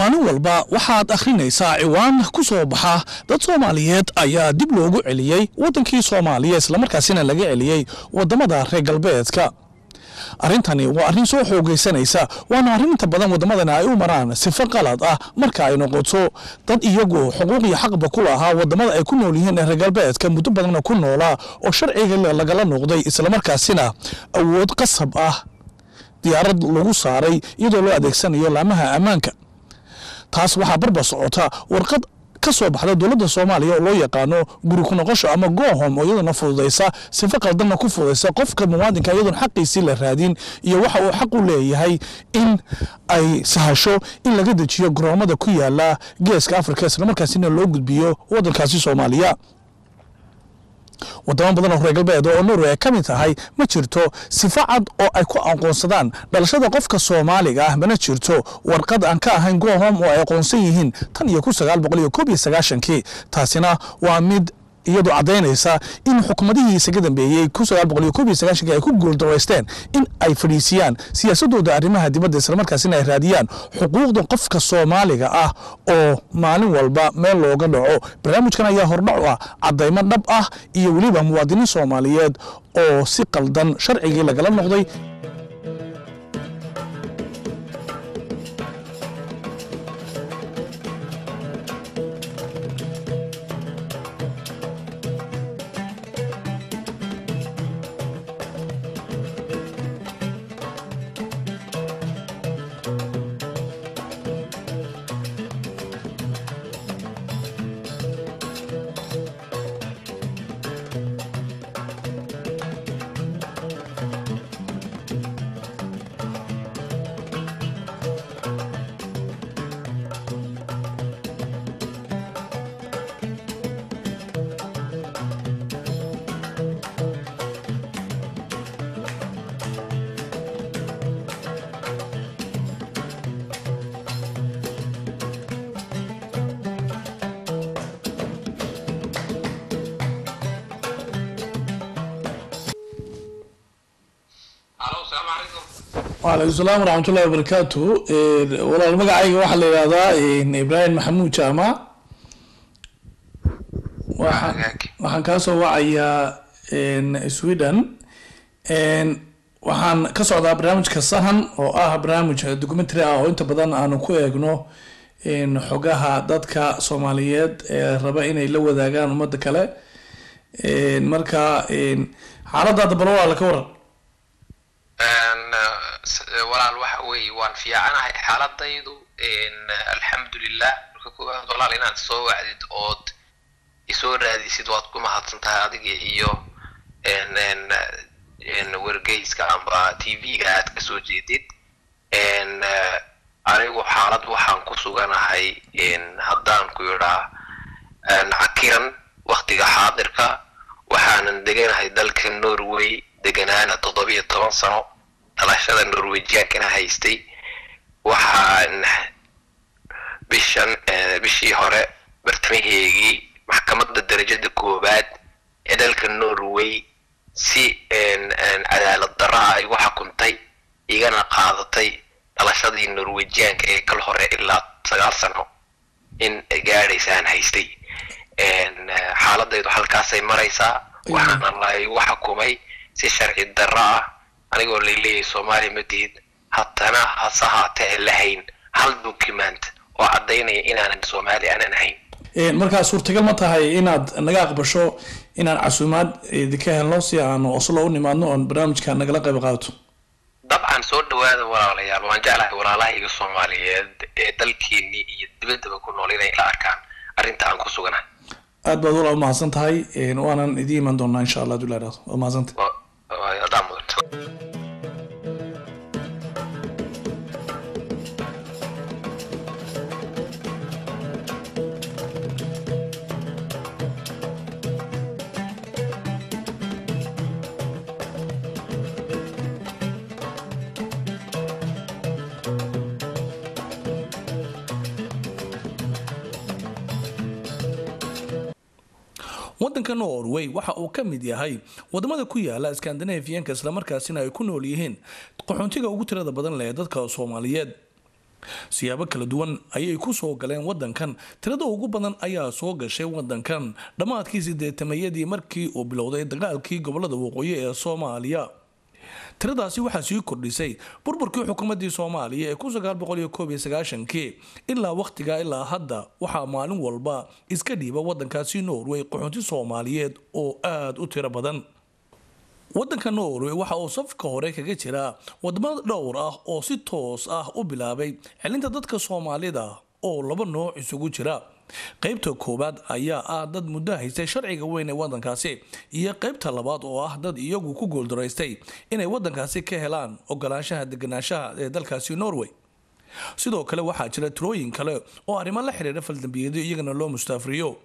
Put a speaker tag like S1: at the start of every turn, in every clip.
S1: maalin walba waxaad akhrinaysaa ciwaan ku soo baxa dad soomaaliyeed ayaa dib loogu celiyey waddankii soomaaliya islamarkaasina laga celiyey waddamada reer galbeedka arrintani waa arrin soo xoogaysanaysa waana arrin inta badan waddamadani ay u maraan sifo qalad ah marka ay noqoto dad iyagu xuquuq iyo xaqba ku lahaa waddamada ay ku nool yihiin ee reer galbeedka muddo badanna ku noolaa oo sharciga lagala noqday islamarkaasina awood qasab ah diyaarad lagu saaray iyadoo loo adeegsanayo laamaha ammaanka taas waxaa barbar socota warqad ka soo baxda dowladda soomaaliya oo loo yaqaano guri ku noqosho ama goohom oo iyaduna fududaysa sifo qaldanna ku fududaysa qofka muwaadinka iyadoon xaqiisii la raadin iyo waxa uu xaq u leeyahay in ay sahasho in laga dejiyo garoomada ku yaala geeska afrika islamarkaasina loo gudbiyo waddankaasi soomaaliya wadamo badan oo reer galbeed oo norway ay ka mid tahay ma jirto sifo cad oo ay ku aqoonsadaan dhalashada qofka soomaaliga ah mana jirto warqad aan ka ahayn gohom oo ay aqoonsan yihiin tan iyo kun sagaal boqol iyo koob iyo sagaashankii taasina waa mid iyadoo caddaynaysa in xukuumadihii isaga dambeeyey kun sagaal boqol iyo koob iyo sagaashankii ay ku guuldareysteen in ay fadhiisiyaan siyaasadooda arrimaha dibadda islamarkaasina ay raadiyaan xuquuqda qofka soomaaliga ah oo maalin walba meel looga dhaco barnaamijkan ayaa hordhac u ah caddaymo dhab ah iyo weliba muwaadiniin soomaaliyeed oo si qaldan sharcigii lagala noqday waalaikum salaam waraxmatullahi wabarakaatu walaal magacayga waxaa la yidhahdaa ibraahim maxamuud jaamac waxaan waxaan kaa soo wacayaa sweden waxaan ka socdaa barnaamijka sahan oo ah barnaamij documentary ah oo inta badan aanu ku eegno xogaha dadka soomaaliyeed ee raba inay la wadaagaan ummadda kale marka xaaladaada bal walaala ka waran
S2: walaal waxa weeye waan fiicanahay xaaladaydu alxamdulilah marka koowaad walaal inaad soo wacdid ood isoo raadisid waad ku mahadsan tahay adiga iyo wargeyska amba t v-ga aad kasoo jeedid anigu xaalad waxaan ku suganahay haddaan ku idhaa cakiran waktiga xaadirka waxaanan deganahay dalka norway deganaana toddobiyo toban sano dhalashada norwejiankana haystay waxaan bishan bishii hore bartamaheegii maxkamadda darajada koowaad ee dalka norway si cadaalad darra ah igu xukuntay igana qaadatay dhalashadii norwejianka ee kal hore ilaa sagaal sano in gaadhaysaan haystay xaaladaydu halkaasay maraysaa waxaana laygu xukumay si sharci darro ah anigoo laleeyahay soomaaliya madihid haddana hase haatee lahayn hal document oo caddaynaya inaanan soomaali aanan ahayn
S1: markaa suurtagal ma tahay inaad naga aqbasho inaan casuumaad idinka helno si aanu oslo u nimaadno oon barnaamijka nagala qayb qaadato
S2: dabcan soo dhawaada walaalayaal waan jeclahay walaalahayga soomaaliyeed ee dalkeenii iyo dibaddaba ku nool inay la arkaan arrinta aan ku suganahay
S1: aad baad walaa umahadsan tahay waanan idiin iman doonaa insha allah haduu laadhahdo waa mahadsanta
S2: adaa mudanta
S1: waddanka norway waxa uu ka mid yahay wadamada ku yaala skandinafiyanka islamarkaasina ay ku nool yihiin qaxoontiga ugu tirada badan leh dadka soomaaliyeed siyaabo kala duwan ayay ku soo galeen wadankan tirada ugu badan ayaa soo gashay wadankan dhammaadkii sideetamayadii markii uu bilowday dagaalkii gobolada waqooyi ee soomaaliya tiradaasi waxaa sii kordhisay burburkii xukuumadii soomaaliya ee kii ilaa wakhtigaa ilaa hadda waxaa maalin walba iska dhiiba wadankaasi norway qaxoonti soomaaliyeed oo aada u tiro badan wadanka norway waxa uu safka hore kaga jiraa wadamo dhowr ah oo si toos ah u bilaabay celinta dadka soomaalida oo laba nooc isugu jira qaybta koowaad ayaa ah dad muddo haystay sharciga weyn ee wadankaasi iyo qaybta labaad oo ah dad iyagu ku guuldaraystay inay wadankaasi ka helaan ogolaanshaha deganaanshaha ee dalkaasi norway sidoo kale waxaa jira tirooyin kale oo arrimo la xiriira faldambiyado iyagana loo mustaafriyo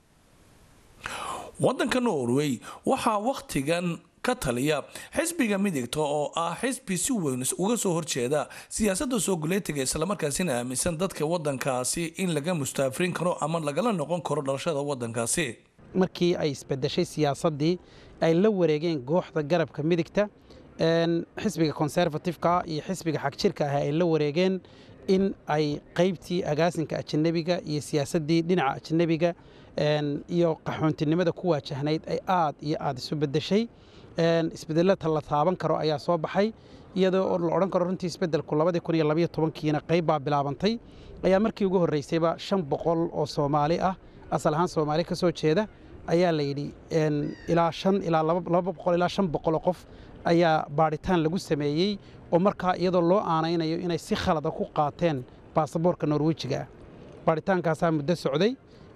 S1: wadanka norway waxaa wakhtigan ka taliya xisbiga midigta oo ah xisbi si weyn uga soo horjeeda siyaasada soo guleetiga islamarkaasina aaminsan dadka wadankaasi in laga mustaafrin karo ama lagala noqon karo dhalashada wadankaasi
S3: markii ay isbedeshay siyaasadii ay la wareegeen gooxda garabka midigta xisbiga conservativeka iyo xisbiga xagjirka ah ay la wareegeen in ay qaybtii agaasinka ajanabiga iyo siyaasadii dhinaca ajanabiga iyo qaxoontinimada ku waajahnayd ay aad iyo aad isu bedeshay isbedelata la taaban karo ayaa soo baxay iyadoo la odhan karo runtii isbedelku kiina qayb baa bilaabantay ayaa markii ugu horreysayba shan boqol oo soomaali ah asal ahaan soomaali ka soo jeeda ayaa la yidhi ilaa shan ilaa laba boqol ilaa shan boqoloo qof ayaa baadhitaan lagu sameeyey oo markaa iyadoo loo aanaynayo inay si khalada ku qaateen baasaboorka norwejiga ah baadhitaankaasaa muddo socday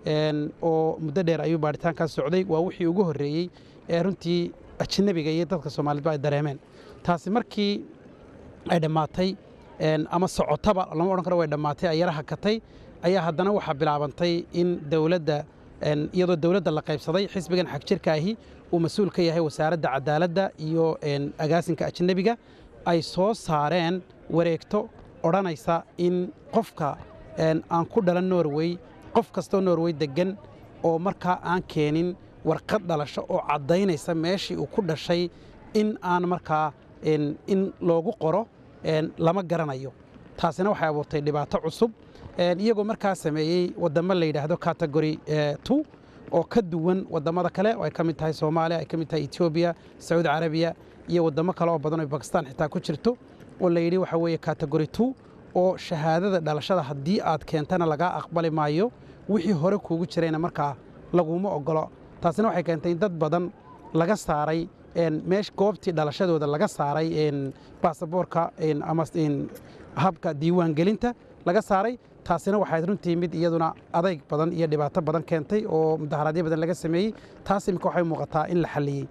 S3: oo muddo dheer ayuu baadhitaankaas socday waa wixii ugu horreeyey ee runtii ajanabiga iyo dadka soomaaliyedba ay dareemeen taasi markii ay dhammaatay ama socotaba lama odhan karo way dhammaatay ay yara hakatay ayaa haddana waxaa bilaabantay in dowladda iyadoo dowladda la qaybsaday xisbigan xagjirka ahi uu mas-uul ka yahay wasaaradda cadaaladda iyo agaasinka ajanabiga ay soo saareen wareegto odhanaysa in qofka aan ku dhalan norway qof kastoo norway deggan oo markaa aan keenin warqad dhalasho oo caddaynaysa meeshii uu ku dhashay in aan markaa in loogu qoro lama garanayo taasina waxay abuurtay dhibaato cusub iyagoo markaa sameeyey waddamo la yidhaahdo category two oo ka duwan waddamada kale oo ay ka mid tahay soomaaliya ay ka mid tahay etoobiya sacuudi carabiya iyo waddamo kale oo badan oo bakistan xitaa ku jirto oo la yidhi waxa weeye category two oo shahaadada dhalashada haddii aad keentana lagaa aqbali maayo wixii hore kuugu jirayna markaa laguma ogolo taasina waxay keentay in dad badan laga saaray meesh goobtii dhalashadooda laga saaray baasaboorka ama habka diiwaangelinta laga saaray taasina waxay runtii mid iyaduna adayg badan iyo dhibaato badan keentay oo mudaharaadyo badan laga sameeyey taas imika waxay muuqataa in la xalliyey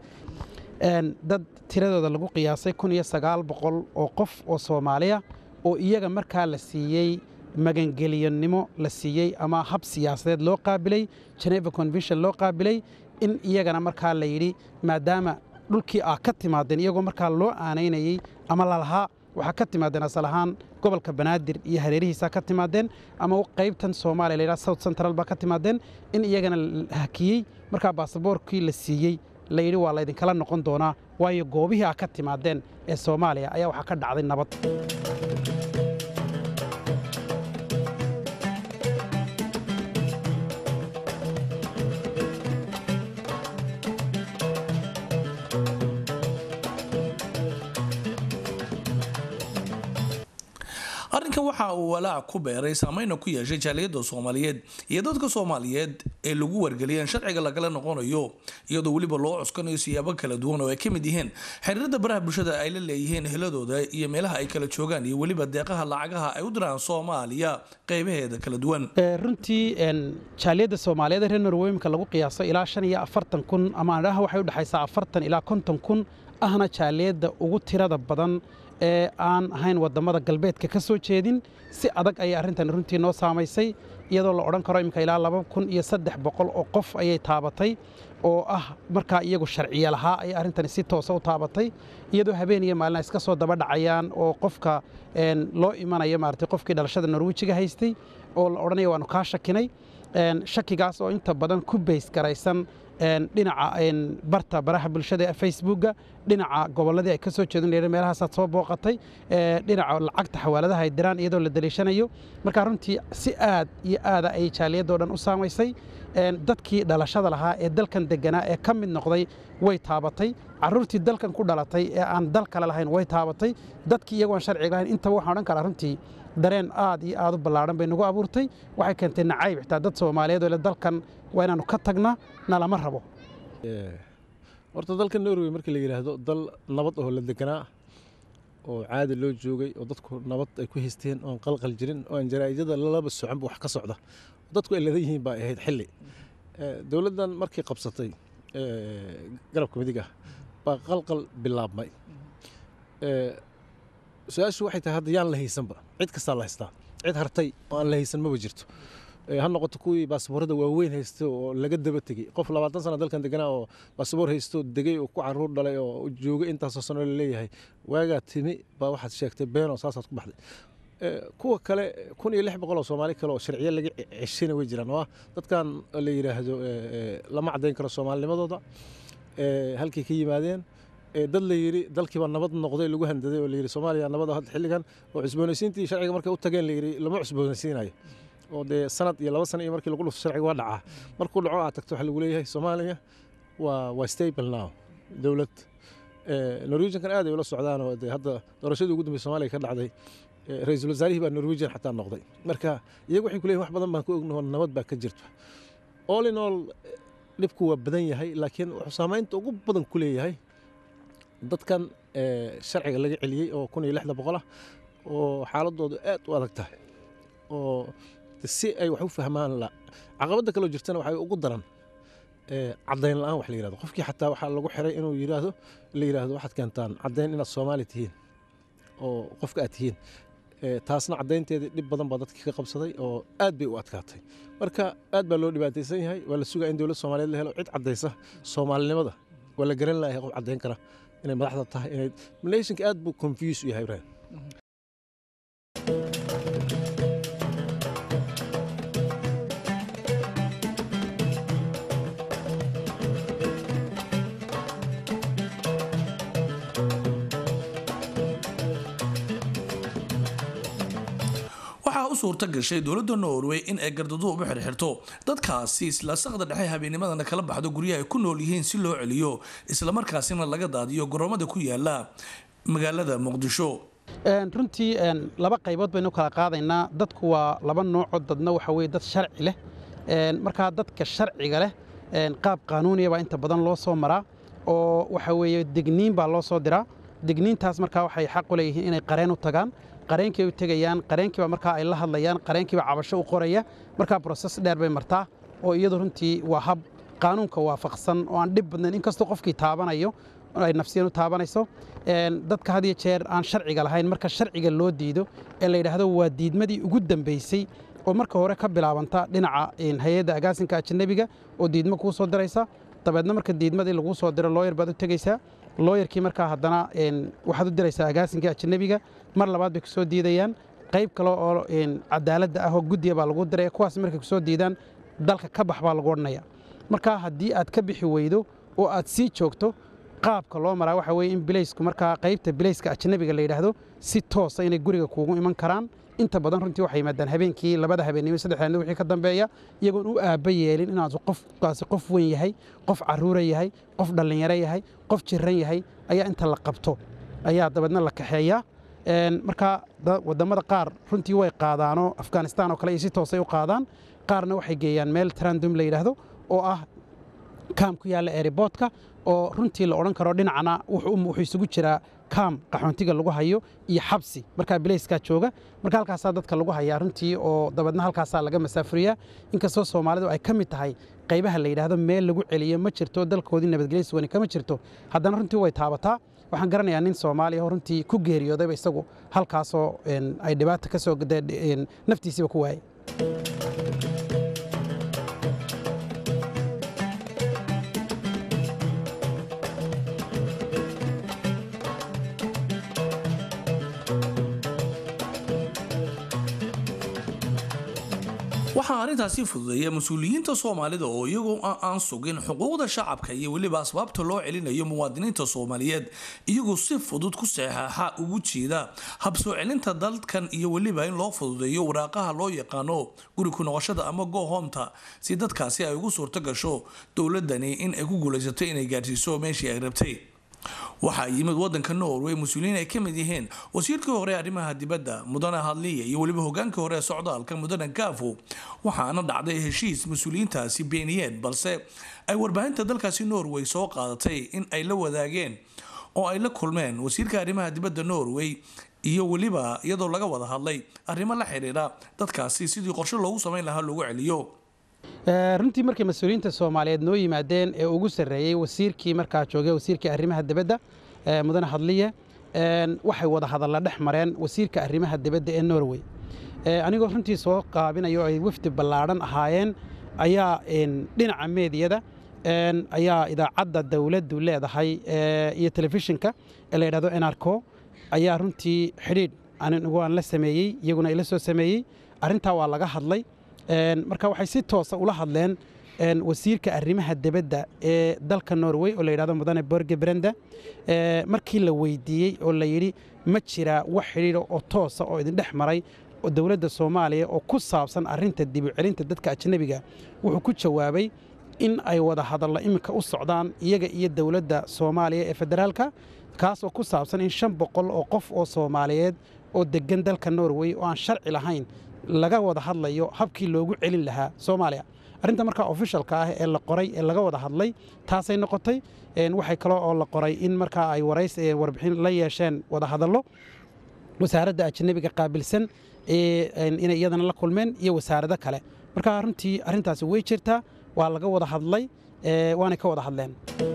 S3: dad tiradooda lagu qiyaasay kun iyo sagaal boqol oo qof oo soomaaliya oo iyaga markaa la siiyey magangeliyonnimo la siiyey ama hab siyaasadeed loo qaabilay geneva convention loo qaabilay in iyagana markaa la yidhi maadaama dhulkii aa ka timaadeen iyagoo markaa loo aanaynayey ama lalahaa waxaa ka timaadeen asal ahaan gobolka banaadir iyo hareerihiisaa ka timaadeen ama qaybtan soomaaliya la yidhaha south central baa ka timaadeen in iyagana la hakiyey markaa baasaboorkii la siiyey la yidhi waa laydinkala noqon doonaa waayo goobihii aa ka timaadeen ee soomaaliya ayaa waxaa ka dhacday nabad
S1: arrinkan waxa uu walaac ku beeray saameyna ku yeeshay jaaliyadda soomaaliyeed iyo dadka soomaaliyeed ee lagu wargeliyeen sharciga lagala noqonayo iyadoo weliba loo cuskanayo siyaabo kala duwan oo ay ka mid yihiin xiriirada baraha bulshada ay la leeyihiin heladooda iyo meelaha ay kala joogaan iyo weliba deeqaha lacagaha ay u diraan soomaaliya qeybaheeda kala duwan
S3: runtii jaaliyadda soomaaliyeed reer norweymka lagu qiyaaso ilaa shan iyo afartan kun ama adhaha waxay u dhexaysaa afartan ilaa konton kun ahna jaaliyadda ugu tirada badan ee aan ahayn waddamada galbeedka ka soo jeedin si adag ayay arrintan runtii noo saamaysay iyadoo la odhan karo imika ilaa laba kun iyo saddex boqol oo qof ayay taabatay oo ah markaa iyagu sharciya lahaa ayay arrintani si toosa u taabatay iyadoo habeen iyo maalin ay iska soo daba dhacayaan oo qofka loo imanayo maaragtay qofkii dhalashada norwejiga haystay oo la odhanaya waanu kaa shakinay shakigaas oo inta badan ku bays garaysan dhinaca barta baraha bulshada ee facebooka dhinaca gobolladii ay ka soo jeedin meelahaasaad soo booqatay dhinaca lacagta xawaaladaha ay diraan iyadoo la daliishanayo marka runtii si aad iyo aada ay jaaliyadoo dhan u saamaysay dadkii dhalashada lahaa ee dalkan deganaa ee ka mid noqday way taabatay carruurtii dalkan ku dhalatay ee aan dal kale lahayn way taabatay dadkii iyagoon sharciga lahayn intaba waxaan odhan karaa runtii dareen aad iyo aad u ballaadhan bay nagu abuurtay waxay keentay nacayb xitaa dad soomaaliyeed oo le dalkan waa inaannu ka tagna nalama rabo
S4: horta dalka norway markii la yidhaahdo dal nabad oo la deganaa oo caadi loo joogay oo dadku nabad ay ku haysteen oon qalqal jirin oo aan jaraa'idada lalaba soconba wax ka socda dadku ay ladan yihiin baa ahayd xilli dowladdan markii qabsatay garabka midig ah baa qalqal bilaabmay su-aashu waxay tahay hadda yaan la haysanba cid kastaa la haystaa cid hartay oo aan la haysan maba jirto ha noqoto kuwii baasaboorada waaweyn haysta oo laga daba tegey qof labaatan sana dalkan deganaa oo baasaboor haysto degay oo ku caruur dhalay oo joogay intaasoo sano laleeyahay waagaa timi baa waxaad sheegtay beenoo saasaad ku baxday kuwa kale kun iyo lix boqol oo soomaali kale oo sharciyo laga ceshina way jiraan oo ah dadkan la yidhaahdo lama caddayn karo soomaalinimadooda halkay ka yimaadeen dad la yidhi dalkiiba nabad noqday lagu handaday oo la yidhi soomaaliya nabad hadda xilligan oo cusboonaysiintii sharciga markay u tageen la yidhi lama cusboonaysiinayo oo dee sanad iyo laba sana iyo markii lagu dhufto sharciga waa dhacaa markuu dhaco aad tagto waxaa lagu leeyahay soomaaliya waa waa stable now dowlad norwegiankan aad ay ula socdaan oo dee hadda doorashadii ugu dambey soomaaliya ka dhacday ra-iisul wasaarihii baa norwegian xataa noqday marka iyagu waxay ku leeyihin wax badan baan ku ognaho nabad baa ka jirta all in all dhibku waa badan yahay laakiin wuxuu saamaynta ugu badan ku leeyahay dadkan sharciga laga celiyey oo kun iyo lixda boqol ah oo xaaladoodu aad u adag tahay oo si ay wax u fahmaan la caqabadda kaloo jirtana waxay ugu daran caddayn la-aan wax la yirahdo qofkii xataa waxaa lagu xiray inuu yiraahdo la yiraahdo waxaad keentaan caddayn inaad soomaali tihiin oo qofka aad tihiin taasna caddaynteedii dhib badan baa dadkii ka qabsaday oo aad bay u adkaatay marka aad baa loo dhibaataysan yahay waa la sugaa in dowlad soomaaliyeed la helo cid caddaysa soomaalinimada waa la garan layahay qof caddayn kara inay madaxda tahay inay nationka aad buu confuse u yahay ibrahim
S1: waxaa u suurta gashay dowladda norway in ay gardaduhu uba xirxirto dadkaasi isla saqda dhexe habeennimadana kala baxdo guryaha ay ku nool yihiin si loo celiyo islamarkaasina laga daadiyo garoomada ku yaala magaalada muqdisho
S3: runtii laba qaybood baynu kala qaadaynaa dadku waa laba noocoo dadna waxa weye dad sharci leh markaa dadka sharciga leh qaab qaanuuniya baa inta badan loo soo maraa oo waxa weeye degniin baa loo soo diraa degniintaas markaa waxay xaq u leeyihiin inay qareen u tagaan qareenkii u tegayaan qareenkiiba markaa ay la hadlayaan qareenkiiba cabasho u qoraya markaa broses dheer bay martaa oo iyadu runtii waa hab qaanuunka waafaqsan oo aan dhib badnayn inkastoo qofkii taabanayo ay nafsiyan u taabanayso dadka had iyo jeer aan sharciga lahayn marka sharciga loo diido ee la yidhaahdo waa diidmadii ugu dambaysay oo marka hore ka bilaabanta dhinaca hay-adda agaasinka ajanabiga oo diidmo kuu soo diraysa dabeedna marka diidmadii laguu soo diro looyar baad u tegaysaa looyarkii markaa haddana waxaad u diraysaa agaasinka ajanabiga mar labaad bay kusoo diidayaan qayb kale oo cadaaladda ah oo guddiga baa lagu diraya kuwaas markay kusoo diidaan dalka ka bax baa lagu odhanaya marka haddii aad ka bixi weydo oo aad sii joogto qaabka loo maraa waxa weye in bilaysku markaa qaybta bilayska ajanabiga la yidhaahdo si toosa inay guriga kuugu iman karaan inta badan runtii waxay yimaadaan habeenkii labada habeennimo saddex habeen wixii ka dambeeya iyagoon u aabba yeelin inaad qofkaasi qof weyn yahay qof carruura yahay qof dhallinyaro yahay qof jiran yahay ayaa inta la qabto ayaa dabeedna la kaxeeyaa marka wadamada qaar runtii way qaadaanoo afghanistan oo kale iyo si toosay u qaadaan qaarna waxay geeyaan meel trandum la yidhaahdo oo ah kaam ku yaalla eeriboodka oo runtii la odhan karo dhinacna wuxuu isugu jiraa kaam qaxoontiga lagu hayo iyo xabsi markaa bilayskaa jooga marka halkaasaa dadka lagu hayaa runtii oo dabeedna halkaasaa laga masaafuriyaa inkastoo soomaalidu ay ka mid tahay qaybaha la yidhaahdo meel lagu celiyo ma jirto dalkoodii nabadgelyo suwani kama jirto haddana runtii way taabataa waxaan garanayaa nin soomaaliya oo runtii ku geeriyoodayba isagu halkaasoo ay dhibaata ka soo naftiisiiba ku waayay
S1: waxaa arrintaasi fududeeya mas-uuliyiinta soomaalida oo iyagoo aan sugin xuquuqda shacabka iyo weliba asbaabta loo celinayo muwaadiniinta soomaaliyeed iyagoo si fudud ku saxaaxa ugu jeeda habsoo celinta dalkan iyo weliba in loo fududeeyo waraaqaha loo yaqaano guri ku noqoshada ama gohomta si dadkaasi ay ugu suurto gasho dowladani in ay ku guulaysato inay gaadhsiiso meeshii ay rabtay waxaa yimid wadanka norway mas-uuliyiin ay ka mid yihiin wasiirkii hore arrimaha dibadda mudane hadliya iyo weliba hogaankii hore ee socdaalka mudane gaafo waxaana dhacday heshiis mas-uuliyiintaasi beeniyeen balse ay warbaahinta dalkaasi norway soo qaadatay in ay la wadaageen oo ay la kulmeen wasiirka arrimaha dibadda norway iyo weliba iyadoo laga wada hadlay arrimo la xidhiidha dadkaasi sidii qorshe loogu samayn lahaa loogu celiyo
S3: runtii markay mas-uuliyiinta soomaaliyeed noo yimaadeen ee ugu sarreeyey wasiirkii markaa joogay wasiirkii arrimaha dibadda mudane hadliye waxay wada hadalla dhex mareen wasiirka arrimaha dibadda ee norway anigoo runtii soo qaabinayo ay wafdi ballaadhan ahaayeen ayaa dhinaca meediyada ayaa idaacadda dowladdu leedahay iyo telefishinka ee la yidhahdo enarco ayaa runtii xidhiidh anigu aan la sameeyey iyaguna ila soo sameeyey arrintaa waa laga hadlay marka waxay si toosa ula hadleen wasiirka arrimaha dibadda ee dalka norway oo la yidhahdo mudane borge brenda markii la weydiiyey oo la yidhi ma jiraa wax xidhiidha oo toosa oo idin dhex maray oo dowladda soomaaliya oo ku saabsan arrinta dibucelinta dadka ajnabiga wuxuu ku jawaabay in ay wada hadallo iminka u socdaan iyaga iyo dowladda soomaaliya ee federaalka kaas oo ku saabsan in shan boqol oo qof oo soomaaliyeed oo deggan dalka norway oo aan sharci lahayn laga wada hadlayo habkii loogu celin lahaa soomaaliya arrinta markaa ofishalka ah ee la qoray ee laga wada hadlay taasay noqotay waxay kaloo oo la qoray in markaa ay warays warbixin la yeesheen wada hadallo wasaaradda ajnabiga qaabilsan inay iyadana la kulmeen iyo wasaarado kale marka runtii arrintaasi way jirtaa waa laga wada hadlay waanay ka wada hadleen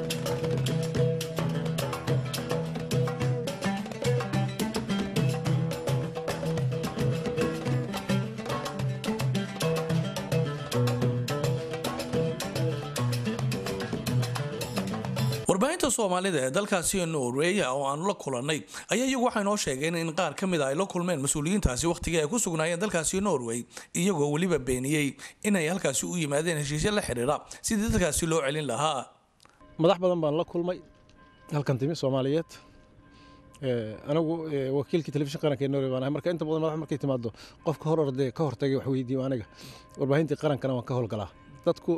S1: warbaahinta soomaalida ee dalkaasi norway oo aanu la kulannay ayaa iyagu waxay noo sheegeen in qaar ka mid a ay la kulmeen mas-uuliyiintaasi wakhtigii ay ku sugnaayeen dalkaasi norway iyagoo weliba beeniyey inay halkaasi u yimaadeen heshiisyo la xidhiidha sidii dadkaasi loo celin lahaa
S4: madax badan baan la kulmay halkan timi soomaaliyeed anigu wakiilkii telefishin qaranka ee norway baan ahay marka inta badan madax markay timaado qofka hor ordee ka hortagay wax weydiiyo aniga warbaahintii qarankana waan ka howlgalaa dadku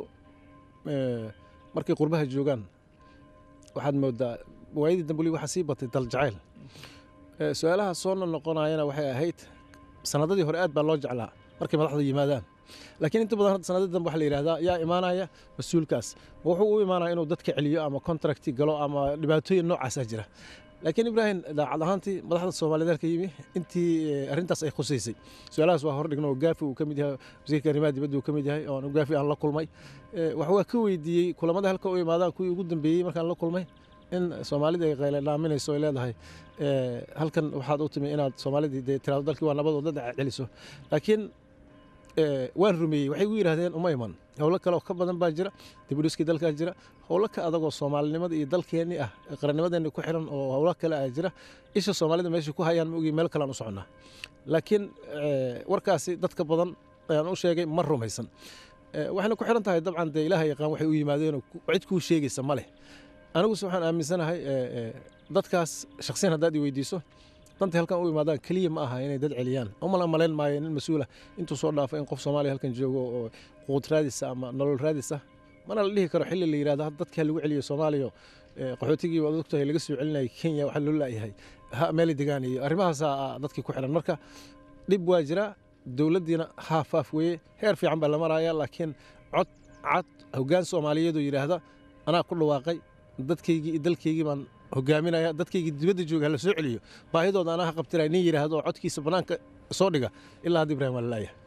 S4: markay qurbaha joogaan waxaad moodaa waayadii dambuli waxaa sii batay daljacayl su-aalaha soo noqonayana waxay ahayd sanadadii hore aad baa loo jeclaa markay madaxda yimaadaan laakiin inta badan hadda sanadadii dambe waxaa la yidhahdaa yaa imaanaya mas-uulkaas wuxuu u imaanaya inuu dadka celiyo ama contracti galo ama dhibaatooyin noocaasaa jira laakiin ibraahim daacad ahaantii madaxda soomaaliyeed halka yimi intii arrintaas ay khusaysay su-aalahaas waa hordhigno gaafi uu ka mid yahay wasiirka arrimaha dibadda uu ka mid yahay oo gaafi aan la kulmay wax waa ka weydiiyey kulamada halka u imaadaan kuwii ugu dambeeyey markaan la kulmay in soomaalida ay qayla dhaaminayso ay leedahay halkan waxaad u timi inaad soomaalidii dee tiraado dalkii waa nabad oo dad celiso laakiin waan rumeeyey waxay ugu yidhahdeen uma iman howlo kale oo ka badan baa jira dibudhiskii dalkaa jira howlo ka adagoo soomaalinimada iyo dalkeenni ah qarannimadeenni ku xiran oo howlo kale ah jira isha soomaalida meesha ku hayaan ma ogi meel kalean u soconnaa laakiin warkaasi dadka badan ayaan u sheegay ma rumaysan waxayna ku xiran tahay dabcan dee ilaaha yaqaan waxay u yimaadeenoo cid kuu sheegaysa ma leh aniguse waxaan aaminsanahay dadkaas shaksiyan haddaad i weydiiso dantay halkan u imaadaan keliya ma aha inay dad celiyaan umala malayn maayo nin mas-uula intuu soo dhaafo in qof soomaaliya halkan joogo oo quud raadisa ama nolol raadisa mana la dhihi karo xilli la yidhahdo dadka lagu celiyo soomaaliya qaxootigii waad ogtahay laga soo celinayay kenya waxaa loo laayahay ha meeli degaan iyo arrimahaasaa dadkii ku xidhan marka dhib waa jira dowladdiina haaf haaf weeye heer fiican baa la maraya laakiin cod cad hoggaan soomaaliyeed oo yidhaahda anaa ku dhawaaqay dadkaygii iyo dalkaygii baan hogaaminaya dadkaygii dibadda jooga hala soo celiyo baahidooda anaa ha qabtiraya nin yidhaahdo oo codkiisa bannaanka soo dhiga ilaa hadda ibrahim waa la laayahay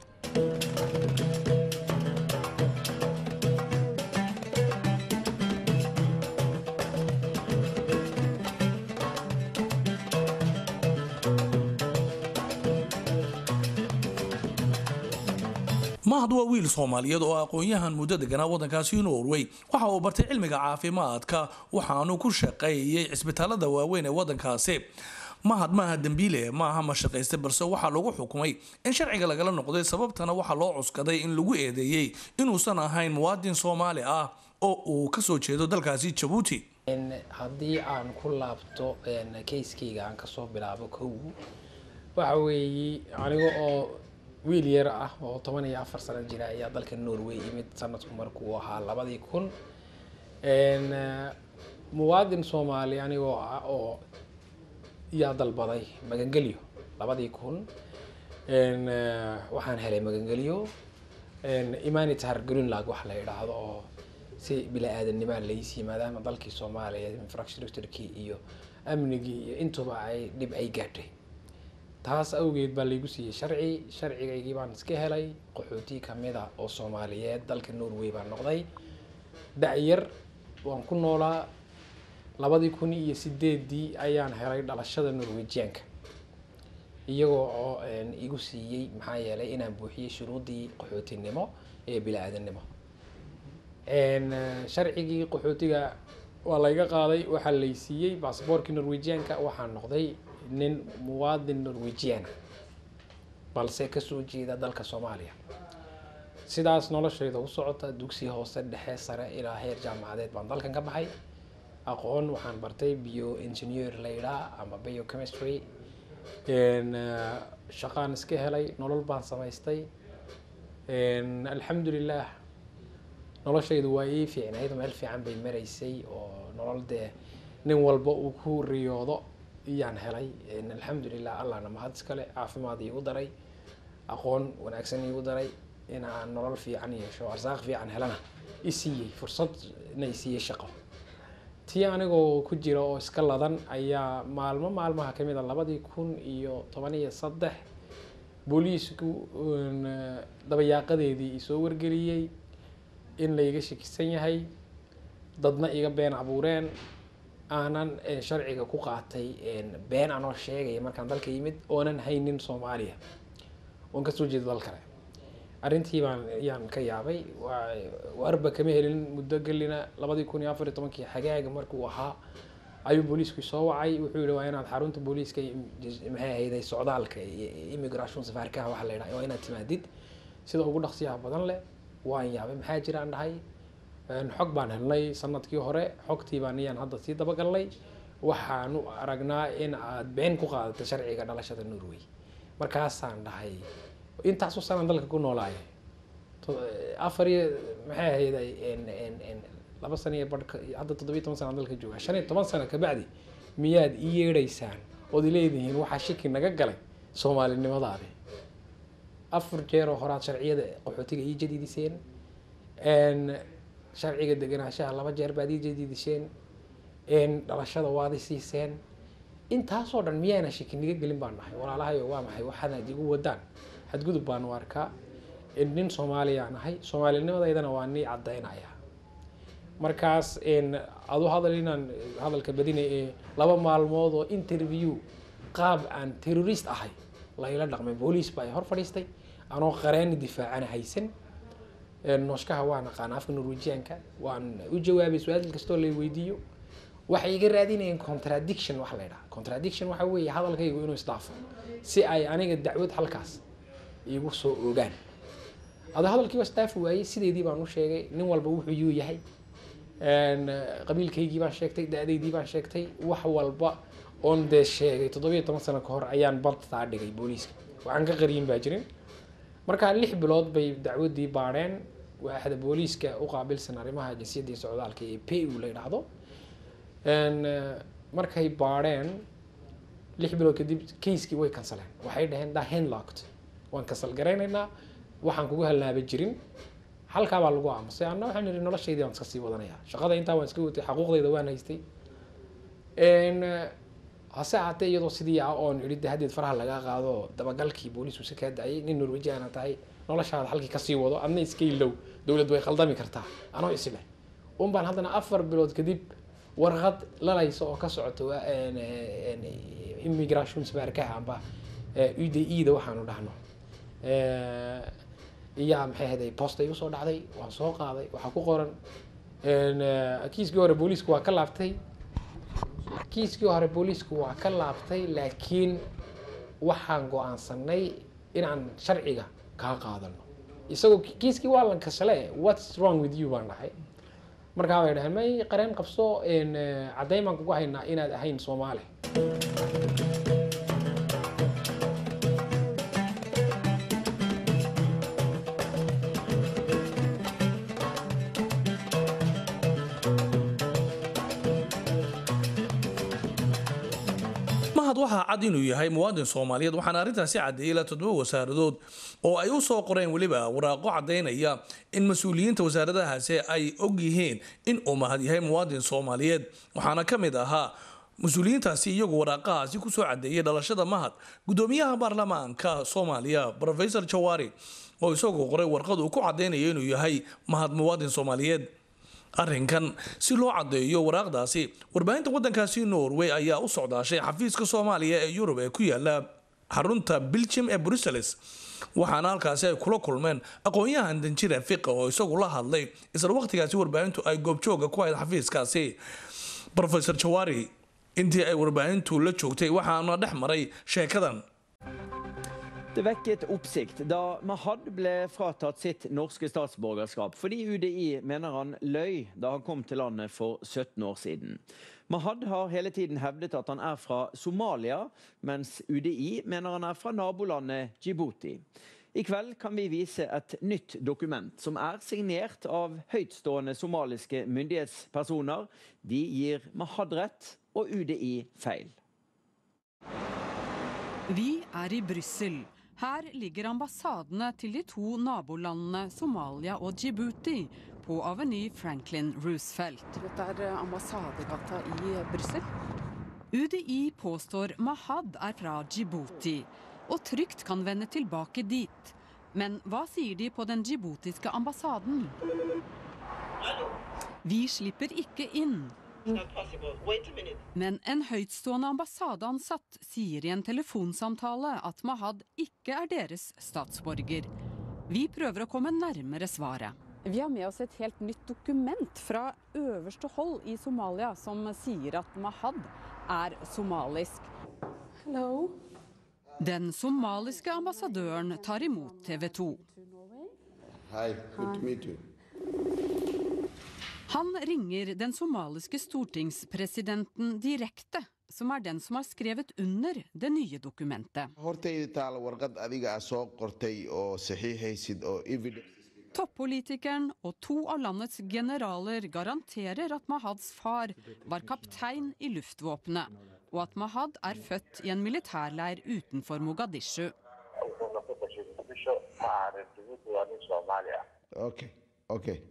S1: mahad waa wiil soomaaliyeed oo aqoon-yahan muddo deganaa waddankaasi norway waxa uu bartay cilmiga caafimaadka waxaanu ku shaqeeyey cisbitaalada waaweyn ee waddankaasi mahad maaha dembiile maaha mashaqayste balse waxaa lagu xukumay in sharciga lagala noqday sababtana waxaa loo cuskaday in lagu eedeeyey inuusan ahayn muwaadin soomaali ah oo uu kasoo jeedo dalkaasi jabuuti
S5: haddii aan ku laabto kayskayga aan kasoo bilaabo kow waxa weeye aniga oo wiil yar ah oo toban iyo afar sano jira ayaa dalka norway imid sanadku markuu ahaa labadii kun muwaadin soomaali anigoo ah oo yaa dalbaday magangelyo labadii kun waxaan helay magangelyo imanitar greenlag wax la yidhaahdo oo si bila-aadanimaa laysiiy maadaama dalkii soomaaliya infrastructurkii iyo amnigii iyo intuba ay dhib ay gaadhay taas awgeed baa laygu siiyey sharci sharcigaygii baan iska helay qaxooti kamida oo soomaaliyeed dalka norway baan noqday da-yar waan ku noolaa labadii kun iyo sideedii ayaan helay dhalashada norwejianka iyagoo oo igu siiyey maxaa yeelay inaan buuxiyey shuruudii qaxootinimo ee bila-aadannimo sharcigii qaxootiga waa layga qaaday waxaa lay siiyey basaboorkii norwejianka waxaan noqday nin muwaadin norwejiana balse kasoo jeeda dalka soomaaliya sidaas noloshayda u socota dugsi hoose dhexe sare ilaa heer jaamacadeed baan dalkan ka baxay aqoon waxaan bartay bio engineer laydhaa ama bio chemistry shaqaan iska helay nolol baan samaystay alxamdulilah noloshaydu waa ii fiicnayd meel fiican bay maraysay oo nolol dee nin walba uu ku riyoodo iyaan helay alxamdulilah allahna mahad iskale caafimaad iigu daray aqoon wanaagsan iigu daray in aan nolol fiican yeesho arsaaq fiican helana i siiyey fursadna i siiyey shaqo tii anigoo ku jira oo iska ladan ayaa maalmo maalmaha kamid a labadii kun iyo toban iyo saddex booliisku dabayaaqadeedii isoo wargeliyey in layga shakisan yahay dadna iga been abuureen aanan sharciga ku qaatay been anoo sheegaya markaan dalka yimid oonan haynin soomaaliya oon kasoo jeedo dal kale arrintii baan yaan ka yaabay warba kama helin muddo gelina labadii kun iyo afar iyo tobankii xagaaga markuu ahaa ayuu booliisku soo wacay wuxuu yihi waa inaad xarunta booliiska maxay ahayday socdaalka immigration safaarkaha waxa la yidhaha waa inaad timaadid sida ugu dhaqsiyaha badan leh waan yaabay maxaa jira aan dhahay xog baan helnay sanadkii hore xogtii baan iyaan hadda sii dabagalnay waxaanu aragnaa in aad been ku qaadatay sharciga dhalashada norway markaasaan dhahay intaasoo sanaan dalka ku noolaaya afar iyo maxay ahayday laba sano iyo barhka hadda toddobiyo toban sana dalka jooga shan iyo toban sano kabacdi miyaad ii yeedhaysaan ood ileedihiin waxaa shiki naga galay soomaalinimadaadi afar jeer oo horaad sharciyada qaxootiga ii jadiidiseen sharciga deganaanshaha laba jeer baad ii jadiidiseen dhalashada waad i siiseen intaasoo dhan miyaana shiki naga gelin baan nahay walaalahayo waa maxay waxaanaad igu wadaan xadgudub baanu arkaa nin soomaaliyaan ahay soomaalinimadeydana waa nii caddaynaya markaas adu hadal inaan hadalka badina ee laba maalmood oo interview qaab aan terrorist ahay layla dhaqmay booliis baa hor fadhiistay anoo qareeni difaacana haysan nooshkaha waan aqaana afka norwejianka waan u jawaabay su-aal kastoo lay weydiiyo waxay iga raadinayeen contradiction wax la ydhaha contradiction waxa weeye hadalkaygu inuu isdhaafo si ay aniga dacwad halkaas igu soo ogaan ada hadalkii waa isdhaafi waayey sideedii baan u sheegay nin walba wuxuu yuu yahay qabiilkaygii baan sheegtay da-daydii baan sheegtay wax walba oon dee sheegay toddobiyo toban sano ka hor ayaan badtaa dhigay booliiska waxaan ka qariyin baa jirin markaa lix bilood bay dacwadii baadheen waaxda booliiska u qaabilsan arrimaha jinsiyadda iyo socdaalka ee p u la yidhaahdo markay baadheen lix bilood kadib kayskii way kansaleen waxay dhaheen da handlocked waan kansal garaynaynaa waxaan kugu hallaaba jirin halkaa baa lagu aamusay anna waxaan ihi noloshaydii waan iska sii wadanaya shaqada intaa waan iska watay xaquuqdayda waan haystay hase ahaatee iyadoo sidii ah oon idhi de haddeed faraha laga qaado dabagalkii booliisku si kaa dacayay nin norwejiana tahay noloshaada halkii kasii wado adna iska ilow dowlad way qaldami kartaa anoo isleh un baan haddana afar bilood kadib warqad lalaysa oo ka socoto immigration sabaarkaha amba uda eda waxaanu dhahno iyaa maxay ahayday posta igu soo dhacday waan soo qaaday waxaa ku qoran kiiskii hore booliisku waa ka laabtay kiiskii hore booliisku waa ka laabtay laakiin waxaan go-aansanay inaan sharciga kaa qaadano isagoo kiiskii waa lan kasale what's wrong with you baan dhahay markaa bay dhaheen may qareen qabso caddayn baan kugu haynaa inaad ahayn soomaali
S1: mahad waxaa cad inuu yahay muwaadin soomaaliyeed waxaana arrintaasi caddeeyey ilaa toddoba wasaaradood oo ay u soo qoreen weliba waraaqo caddaynaya in mas-uuliyiinta wasaaradahaasi ay og yihiin in uu mahad yahay muwaadin soomaaliyeed waxaana ka mid ahaa mas-uuliyiintaasi iyagu waraaqahaasi kusoo caddeeyey dhalashada mahad gudoomiyaha baarlamaanka soomaaliya rofesor jawaari oo isagoo qoray warqad uu ku caddaynayo inuu yahay mahad muwaadin soomaaliyeed arrinkan si loo caddeeyo waraaqdaasi warbaahinta waddankaasi norway ayaa u socdaashay xafiiska soomaaliya ee yurub ee ku yaala xarunta belgium ee brussels waxaana halkaasi ay kula kulmeen aqoon-yahan danjira fiqa oo isagu la hadlay isla waqtigaasi warbaahintu ay goobjooga ku hayd xafiiskaasi rofesor jawaari intii ay warbaahintu la joogtay waxaana dhex maray sheekadan
S6: Det vekket oppsikt da Mahad ble fratatt sitt norske statsborgerskap fordi UDI mener han løy da han kom til landet for 17 år siden. Mahad har hele tiden hevdet at han er fra Somalia, mens UDI mener han er fra nabolandet Djibouti. I kveld kan vi vise et nytt dokument som er signert av høytstående somaliske myndighetspersoner. De gir Mahad rett og UDI feil.
S7: Vi er i Brussel. Her ligger ambassadene til de to nabolandene Somalia og Djibouti på Aveny Franklin Roosevelt.
S8: Dette er ambassadegata i Brussel.
S7: UDI påstår Mahad er fra Djibouti og trygt kan vende tilbake dit. Men hva sier de på den djiboutiske ambassaden? Vi slipper ikke inn. Men en høytstående ambassadeansatt sier i en telefonsamtale at Mahad ikke er deres statsborger. Vi prøver å komme nærmere svaret.
S8: Vi har med oss et helt nytt dokument fra øverste hold i Somalia som sier at Mahad er somalisk. Hello.
S7: Den somaliske ambassadøren tar imot TV 2.
S9: Hi, good to meet you.
S7: Han ringer den somaliske stortingspresidenten direkte, som er den som har skrevet under det nye dokumentet.
S9: hortayda taala warqad adiga ah soo qortay oo saxiixaysid oo evidence
S7: Toppolitikeren og to av landets generaler garanterer at Mahads far var kaptein i luftvåpenet, og at Mahad er født i en militærleir utenfor Mogadishu.
S9: okay okay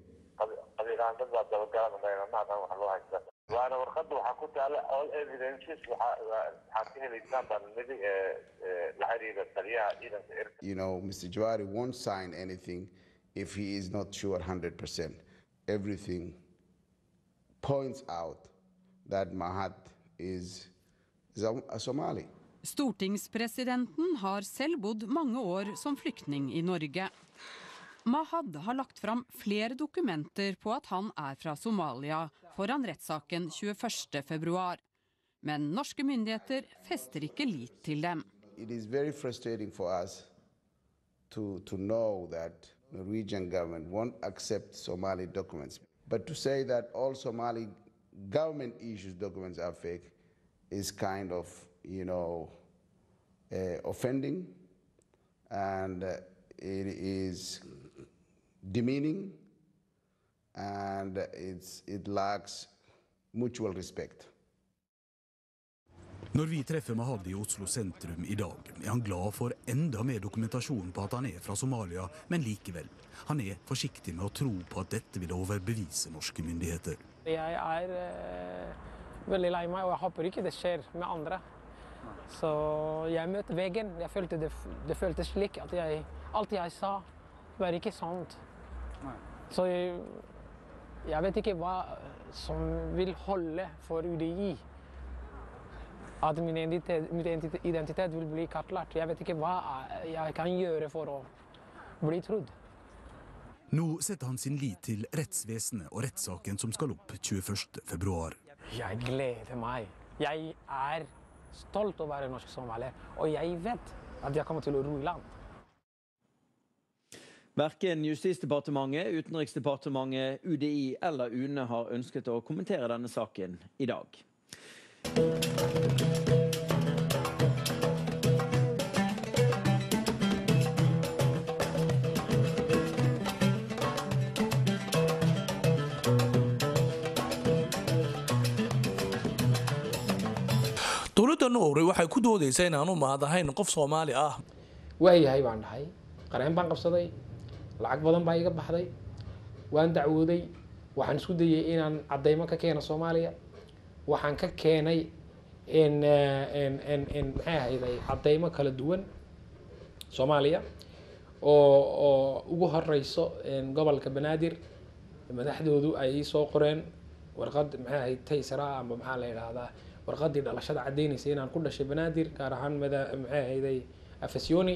S10: waana warqada waxaa ku taala all evidences waxaad ka helaysaan baan nidi la xiriira taliyaha ciidanka erka
S9: you know mr jawari won't sign anything if he is not sure 100% everything points out that mahat is, is a, a somali
S7: Stortingspresidenten har selv bodd mange år som flyktning i Norge. Mahad har lagt fram flere dokumenter på at han er fra Somalia foran rettssaken 21.2. Men norske myndigheter fester ikke lit til dem.
S9: it is very frustrating for us to, to know that Norwegian government won't accept Somali documents. But to say that all Somali government issued documents are fake is kind of, you know, uh, offending and uh, it is demeaning and it's, it lacks mutual respect.
S11: Når vi treffer Mahad i Oslo sentrum i dag, er han glad for enda mer dokumentasjon på at han er fra Somalia, men likevel. Han er forsiktig med å tro på at dette vil overbevise norske myndigheter.
S5: Jeg er eh, veldig lei meg, og jeg håper ikke det skjer med andre. Så jeg møtte veggen. Jeg følte det, det føltes slik at jeg, alt jeg sa, var ikke sant. Så jeg, jeg vet ikke hva som vil holde for UDI. At min identitet, min identitet- identitet vil bli kartlagt. Jeg vet ikke hva jeg kan gjøre for å bli trodd.
S11: Nå setter han sin lit til rettsvesenet og rettssaken som skal opp 21.2.
S5: Jeg gleder meg Jeg er stolt over å være norsk somalier, og jeg vet at jeg kommer til å ro i land.
S6: Verken Justisdepartementet, Utenriksdepartementet, UDI eller UNE har ønsket å kommentere denne saken i dag.
S1: dowladda norway waxay ku doodaysaa inaanu mahad ahayn qof soomaali ah
S5: waayahay baan dhahay qareen baan qabsaday lacag badan baa iga baxday waan dacwooday waxaan isku dayay inaan caddaymo ka keeno soomaaliya waxaan ka keenay n n n n maxay ahayday caddaymo kala duwan soomaaliya oo oo ugu horeyso gobolka banaadir madaxdoodu ay ii soo qoreen warqad maxay ahayd taysara amba maxaa la yidhaahdaa warqadii dhalashada caddeynaysa inaan ku dhashay banaadir gaar ahaan mada maxay ahayday afasioni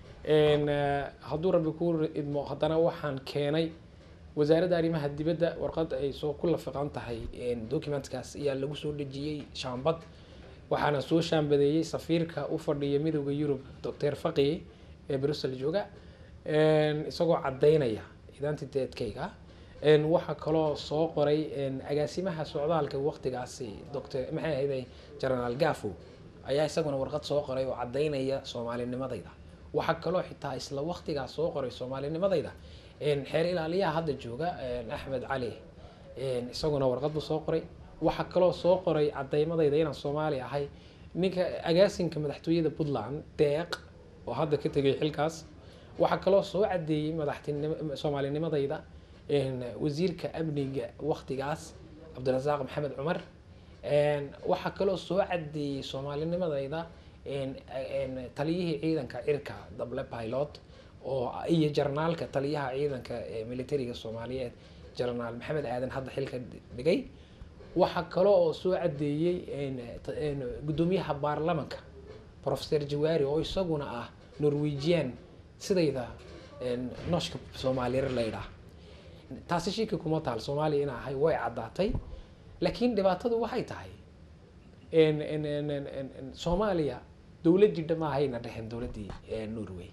S5: hadduu rabbi ku idmo haddana waxaan keenay wasaaradda arrimaha dibadda warqad ay soo ku lafiqan tahay documentkaas ayaa lagu soo dhejiyey shaambad waxaana soo shaambadeeyey safiirka u fadhiya midooda yurub doctor faqi ee brussel jooga isagoo caddaynaya identiteedkayga waxaa kaloo soo qoray agaasimaha socdaalka waqtigaasi doctor maxay ahayday generaal gafo ayaa isaguna warqad soo qoray oo caddaynaya soomaalinimadayda waxaa kaloo xitaa isla waqtigaas soo qoray soomaalinimadayda xeer ilaaliyaha hadda jooga axmed cali isaguna warqad buu soo qoray waxaa kaloo soo qoray caddaymadayda inaan soomaali ahay ninka agaasinka madaxtooyada puntland deeq oo hadda ka tegay xilkaas waxaa kaloo soo caddeeyey madaxtinimo soomaalinimadayda wasiirka amniga waqtigaas cabdirasaaq maxamed cumar waxaa kaloo soo caddeeyey soomaalinimadayda taliyihii ciidanka cirka dable pilot oo iyo jarnaalka taliyaha ciidanka militariga soomaaliyeed jarnaal maxamed aadan hadda xilka dhigay waxaa kaloo oo soo caddeeyey guddoomiyaha baarlamanka professor jawaari oo isaguna ah norwegian sidayda nooshka soomaaliyar laydhaah taasi shiki kuma taal soomaaliya in ahay way caddaatay laakiin dhibaatadu waxay tahay soomaaliya dowladdii dhammaahayna dheheen dowladdii norway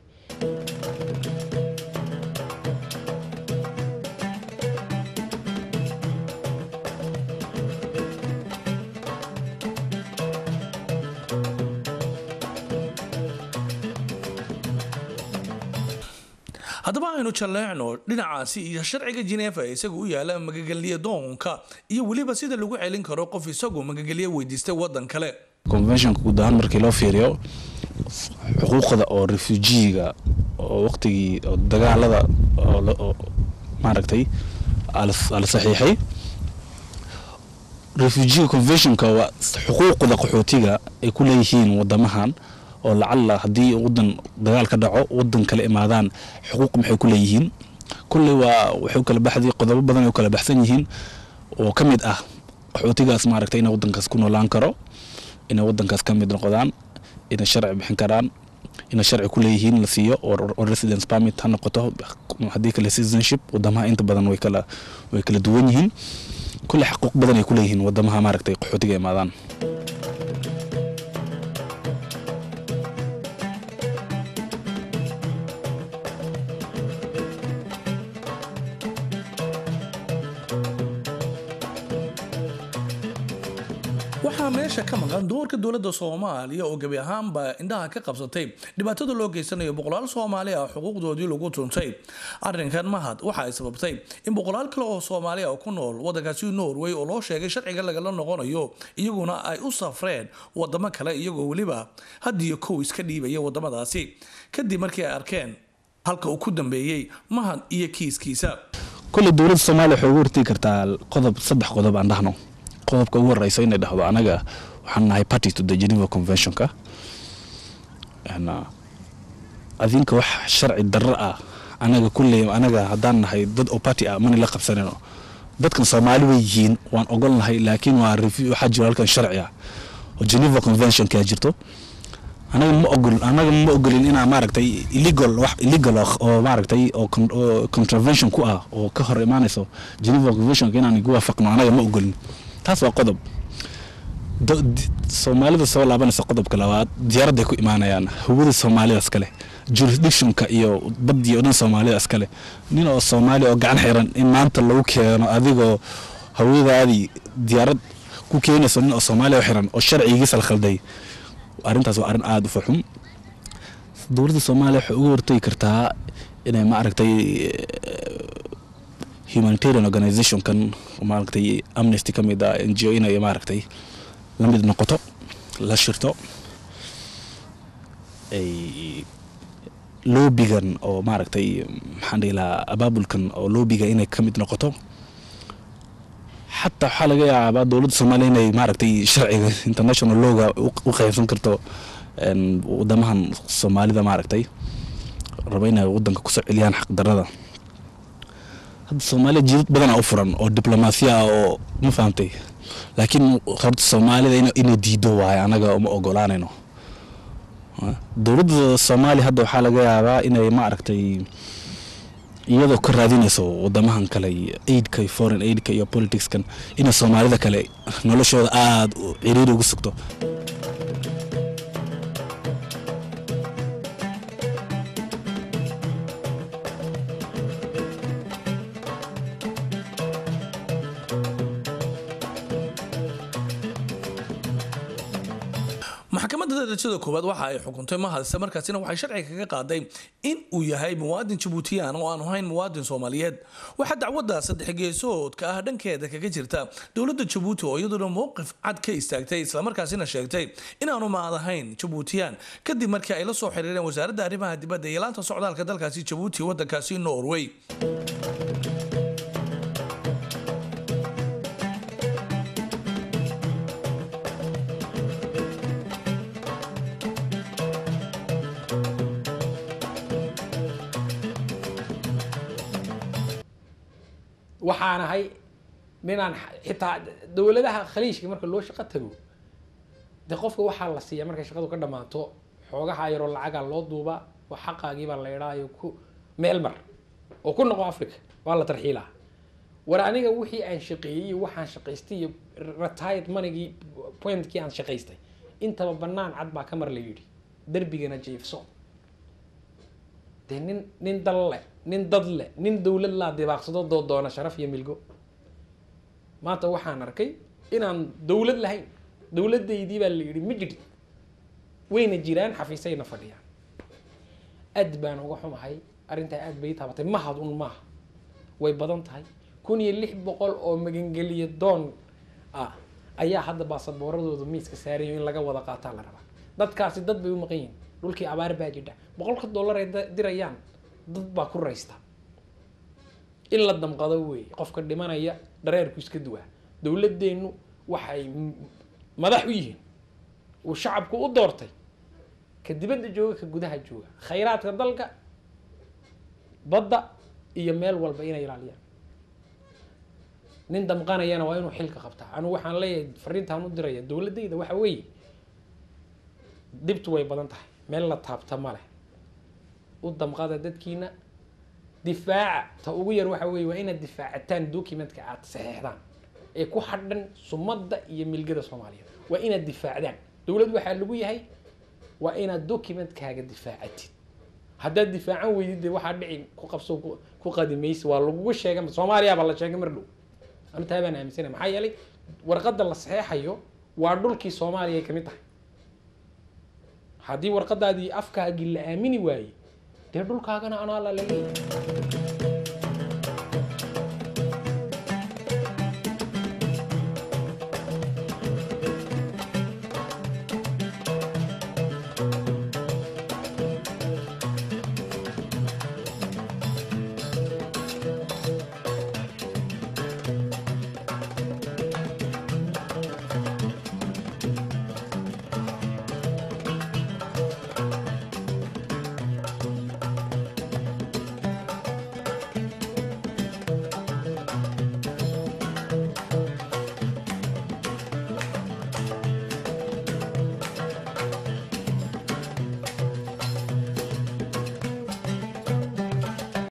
S1: haddaba aynu jalleecno dhinacaasi iyo sharciga jineefa ee isaga u yaala magagelye doonka iyo weliba sida lagu celin karo qof isagoo magagelye weydiistay waddan kale
S12: conventionka guud ahaan markii loo fiiriyo xuquuqda oo refujiga oo waqtigii oo dagaalada oo maaragtay ala saxiixay refujiga conventionka waa xuquuqda qaxootiga ay ku leeyihiin wadamahan oo lacalla haddii wadan dagaal ka dhaco wadan kale imaadaan xuquuq maxay ku leeyihiin kulley waa waxay kala baxday qodobo badan ay kala baxsan yihiin oo ka mid ah qaxootigaas maaragtay inay wadankaas ku noolaan karo inay wadankaas ka mid noqdaan inay sharci bixin karaan inay sharci ku leeyihiin la siiyo oo residence permit ha noqoto haddii kale citizenship wadamaha inta badan way kala way kala duwan yihiin kulley xaquuq badan ay ku leeyihiin wadamaha maaragtay qaxootiga imaadaan
S1: waxaa meesha ka maqan doorka dowladda soomaaliya oo gebi ahaanba indhaha ka qabsatay dhibaatada loo geysanayo boqolaal soomaali ah xuquuqdoodii lagu tuntay arrinkan mahad waxa ay sababtay in boqolaal kale oo soomaali ah ku nool waddankaasi norway oo loo sheegay sharciga lagala noqonayo iyaguna ay u safreen wadamo kale iyagoo weliba hadiyo kow iska dhiibaya wadamadaasi kadib markii ay arkeen halka uu ku dambeeyey mahad iyo kiiskiisa
S12: kulley dowladda soomaaliya waxay ugu hortegi kartaa qodob saddex qodob aan dhahno qodobka ugu horeysa inay dhahdo anaga waxaan nahay party to the geneva conventionka adinka wax sharci darro ah anaga kulley anaga haddaan nahay dad oo party ah mana la qabsanino dadkan soomaali way yihiin waan ogol nahay laakiin waa waxaa jiro halkan sharci ah oo geneva conventionkaa jirto anaga ma ogol anaga ma ogolin inaa maaragtay illegal wax illegal oo maaragtay oo contravention ku ah oo ka hor imaanayso geneva conventionka inaan igu waafaqno anaga ma ogolin taas waa qodob do- di- soomaalida soo laabanaysa qodobka labaad diyaaradday ku imaanayaan hawada soomaalida iskale jurisdictionka iyo badii oo dhan soomaalida iskale nin oo soomaali oo gacan xiran in maanta lagu keeno adigoo hawadaadii diyaarad ku keenayso nin oo soomaaliya oo xiran oo sharcigiisa la khalday arrintaas waa arrin aada u faxum dowladda soomaaliya waxay uga hortagi kartaa inay maaragtay humanitarian organizationkan maaragtay amnesty ka mid ah n g o inay maaragtay la mid noqoto la shirto ay loobigan oo maaragtay maxaan dhihi lahaa abaabulkan oo loobiga inay ka mid noqoto xataa waxaa laga yaabaa dowladda soomaaliya inay maaragtay sharciga international lawga u- u qaybsan karto een, wadamahan soomaalida maaragtay raba inay wadanka kusoo celiyaan xaqdarada hadda soomaaliya jidad badanaa u furan oo diblomaasiya ah oo ma fahamtay laakiin horta soomaalida ina- inay diido waaye anaga uma ogolaanayno dowladda soomaaliya hadda waxaa laga yaabaa inay maaragtay iyadoo ka raadinayso wadamahan kale aidka iyo foreign aidka iyo politicskan inay soomaalida kale noloshooda aada u ciriiri ugu sugto
S1: maxkamadda darajada koowaad waxa ay xukuntay mahadse markaasina waxay sharciga kaga qaaday in uu yahay muwaadin jabuutiyaan oo aan ahayn muwaadin soomaaliyeed waxaa dacwadda saddex geesoodka ah dhankeeda kaga jirta dowladda jabuuti oo iyaduna mowqif cad ka istaagtay islamarkaasina sheegtay inaanu maadahayn jabuutiyaan kadib markii ay la soo xiriireen wasaaradda arrimaha dibadda iyo laanta socdaalka dalkaasi jabuuti wadankaasi norway
S5: waxaan ahay ninaan xitaa dowladaha khaliijka marka loo shaqo tago de qofka waxaa la siiya markay shaqadu ka dhammaato xoogaha yaroo lacagaa loo duubaa wax xaqaagiibaa la idhaayo ku meel mar oo ku noqo africa waa la tarxiilaa war aniga wixii aan shaqeeyey iyo waxaan shaqaystay iyo retired monigii pointkii aan shaqaystay intaba banaan cad baa ka mar la yidhi derbigana jiifso dee nin nin dal leh nin dad leh nin dowlad laa dibaaqsado doo doona sharaf iyo milgo maanta waxaan arkay inaan dowlad lahayn dowladaydii baa la yidhi ma jirin wayna jiraan xafiisayna fadhiyaan aad baan uga xumahay arrintaa aad bay ii taabatay mahad un maaha way badan tahay kun iyo lix boqol oo magangeliya doon ah ayaa hadda baasaboorradooda miiska saarayo in laga wada qaataa la rabaa dadkaasi dad bay u maqan yihiin dhulkii abaar baa jidha boqolka dollar ay da- dirayaan dad baa ku raysta in la damqado weeye qofka dhimanaya dhareerku iska duwaa dowladeennu waxay m- madax u yihiin uu shacabku u doortay ka dibadda jooga ka gudaha jooga khayraadka dalka badda iyo meel walba inay ilaaliyaan nin damqanayana waa inuu xilka qabtaa anigu waxaan leeyahay fariintaan u diraya dowladayda waxa weeye dibtu way badan tahay meel la taabta ma leh u damqada dadkiina difaaca ta ugu yar waxa weeye waa inaad difaacataan documentka aad saxeexdaan ee ku xadhan sumadda iyo milgada soomaaliyeed waa inaad difaacdaan dowlad waxaa lagu yahay waa inaad documentkaaga difaacatid haddaad difaacan weydid dee waxaa dhici ku qabso ku- ku qadimaysi waa lagugu sheegay soomaaliya baa la sheegay mar dhow anu taa baan aaminsanay maxaa yeelay warqadda la saxeexayo waa dhulkii soomaaliya ay kamid tahay haddii warqadaadii afkaagii la aamini waayey dee dhulkaagana anaa la laleeyahay